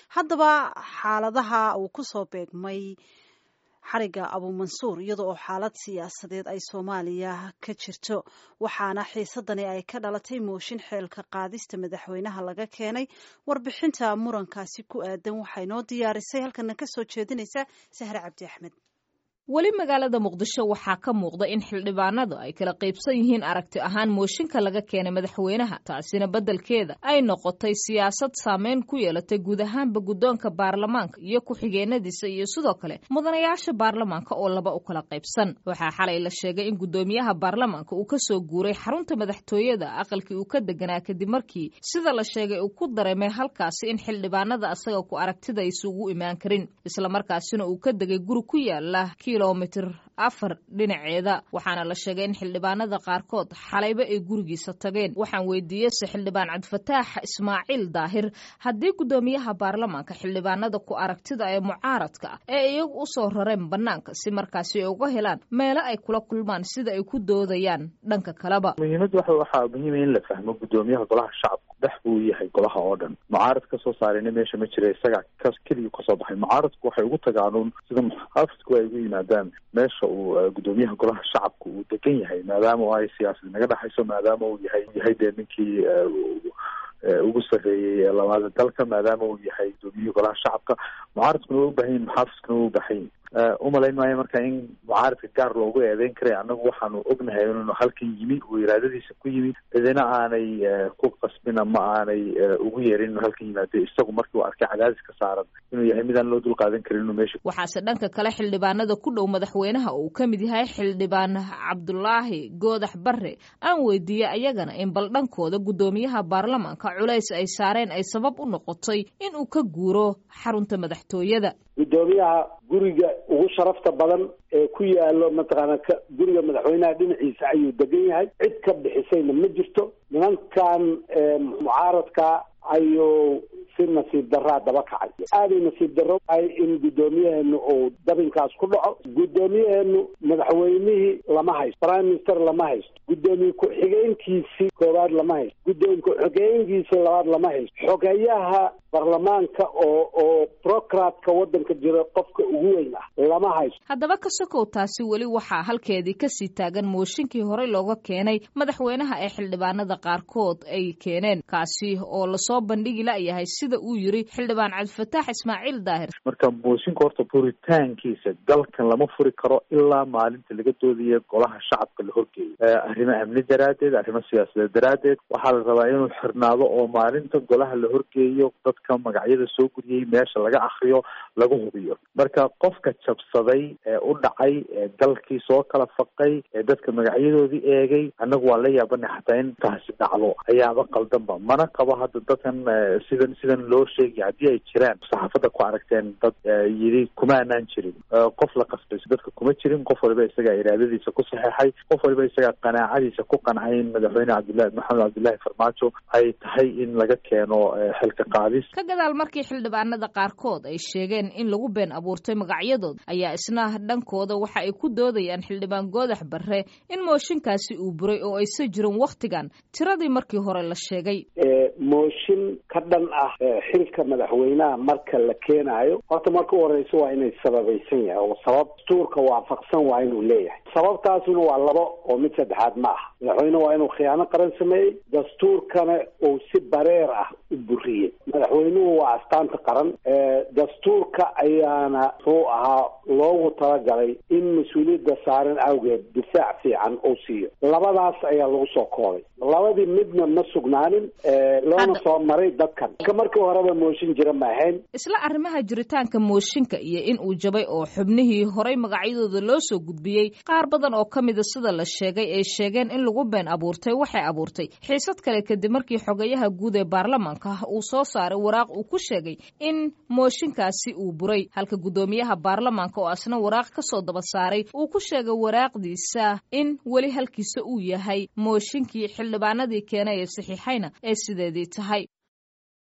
haddaba xaaladaha uu kusoo beegmay xariga abuumansuur iyada oo xaalad siyaasadeed ay soomaaliya ka jirto waxaana xiisadani ay ka dhalatay mooshin xeelka qaadista madaxweynaha laga keenay warbixinta murankaasi ku aadan waxaa inoo diyaarisay halkana kasoo jeedinaysa sahre cabdi axmed weli magaalada muqdisho waxaa ka muuqda in xildhibaanadu ay kala qaybsan yihiin aragti ahaan mooshinka laga keenay madaxweynaha taasina beddelkeeda ay noqotay siyaasad saameyn ku yeelatay guud ahaanba guddoonka baarlamaanka iyo ku-xigeenadiisa iyo sidoo kale mudanayaasha baarlamaanka oo laba u kala qaybsan waxaa xalay la sheegay in guddoomiyaha baarlamaanka uu ka soo guuray xarunta madaxtooyada aqalkii uu ka deganaa kadib markii sida la sheegay uu ku dareemay halkaasi in xildhibaanada asaga ku aragtida aysa ugu imaan karin islamarkaasina uu ka degay guri ku yaala kilomitr afar dhinaceeda waxaana la sheegay in xildhibaanada qaarkood xalayba ay gurigiisa tageen waxaan weydiiyeyse xildhibaan cabdifataax ismaaciil daahir haddii guddoomiyaha baarlamaanka xildhibaanada ku aragtida ee mucaaradka ah ee iyagu u soo rareen bannaanka si markaasi ay uga helaan meelo ay kula kulmaan sida ay ku doodayaan dhanka kaleba muhiimadda waxa waxaa muhiima in la fahmo guddoomiyaha golaha shacabka dhex buu yahay golaha oo dhan mucaarad ka soo saarayna meesha ma jira isaga ka keligii kasoo baxay mucaaradku waxay ugu tagaanuun sida muxaafidku ay ugu yimaadaan meesha uu guddoomiyaha golaha shacabka uu degan yahay maadaama ay siyaasad naga dhexayso maadaama uu yahay yahay dee ninkii ugu sarreeyey labaada dalka maadaama uu yahay gudoomiyihii golaha shacabka mucaaradkuna waa ubahan yihin muxaafidkuna waa ubahan yihin umalayn maayo marka in mucaaradka gaar loogu eedeyn karay annagu waxaanu ognahay inuu halkan yimi uu iraadadiisa ku yimi cidina aanay ku qasbin ama aanay ugu yeerin inuu halkan yimaado isagu markii uu arkay cadaadis ka saaran inuu yahay midaan loo dulqaadan karin inuu meesha waxaase dhanka kale xildhibaanada ku dhow madaxweynaha uu ka mid yahay xildhibaan cabdulaahi goodax barre aan weydiiyey ayagana in bal dhankooda guddoomiyaha baarlamaanka culays ay saareen ay sabab u noqotay in uu ka guuro xarunta madaxtooyada guddoomiyaha guriga ugu sharafta badan ee ku yaalo mataqaana ka guriga madaxweynaha dhinaciisa ayuu degan yahay cid ka bixisayna ma jirto nimankan mucaaradka ayuu si nasiib daraa daba kacay aaday nasiib darro ahay in guddoomiyaheenu uu dabinkaas ku dhaco guddoomiyaheenu madaxweynihii lama haysto prime minister lama haysto guddoomiye ku-xigeenkiisii koowaad lama haysto guddoomiye ku-xigeenkiisii labaad lama haysto xogeyaha baarlamaanka oo oo brocratka waddanka jira qofka ugu weyn ah lama haysto haddaba ka sokow taasi weli waxaa halkeedii kasii taagan mooshinkii horey looga keenay madaxweynaha ee xildhibaanada qaarkood ay keeneen kaasi oo lasoo bandhigi layahay sida uu yiri xildhibaan cabdifataax ismaaciil daahir marka mooshinka horta furitaankiisa dalkan lama furi karo ilaa maalinta laga doodaya golaha shacabka la horgeeyo arrimo amni daraaddeed arrimo siyaasadeed daraaddeed waxaa la rabaa inuu xirnaado oo maalinta golaha la horgeeyo dadka magacyada soo guriyey meesha laga akriyo lagu hubiyo marka qofka jabsaday ee u dhacay ee dalkii soo kala faqay ee dadka magacyadoodii eegay annagu waan la yaabanay xataa in taasi dhacdo ayaaba qaldanba mana qabo hadda dadkan sidan sidan loo sheegay haddii ay jiraan saxaafadda ku aragteen dad yidhi kuma anaan jirin qof la qasbay dadka kuma jirin qof waliba isagaa iraadadiisa ku saxeexay qof waliba isagaa qanaacadiisa ku qancay in madaxweyne cabdillahi maxamed cabdillahi farmaajo ay tahay in laga keeno xilka qaadis ka gadaal markii xildhibaanada qaarkood ay sheegeen in lagu been abuurtay magacyadood ayaa isna dhankooda waxa ay ku doodayaan xildhibaan goodax barre in mooshinkaasi uu buray oo aysa jirin wakhtigan tiradii markii hore la sheegay mooshin ka dhan ah xilka madaxweynaha marka la keenaayo horta marka u horeysa waa inay sababaysan yahay oo sabab dastuurka waafaqsan waa inuu leeyahay sababtaasuna waa labo oo mid saddexaad ma aha madaxweyne waa inuu khiyaano qaran sameeyey dastuurkana uu si bareer ah u buriyey madaxweynuhu waa astaanta qaran dastuurka ayaana muxuu ahaa loogu talagalay in mas-uuliyadda saaran awgeed difaac fiican uu siiyo labadaas ayaa lagu soo koobay labadii midna ma sugnaanin loona soo maray dadkan ka markii horeba mooshin jira ma ahayn isla arrimaha jiritaanka mooshinka iyo in uu jabay oo xubnihii horay magacyadooda loo soo gudbiyey qaar badan oo ka mida sida la sheegay ay sheegeen in lagu been abuurtay waxay abuurtay xiisad kale kadib markii xogayaha guud ee baarlamaanka uu soo saaray waraaq uu ku sheegay in mooshinkaasi uu buray halka guddoomiyaha baarlamaanka oo asna waraaq ka soo daba saaray uu ku sheegay waraaqdiisa in weli halkiisa uu yahay mooshinkii xildhibaanadii keenay ee saxiixayna ee sideedii tahay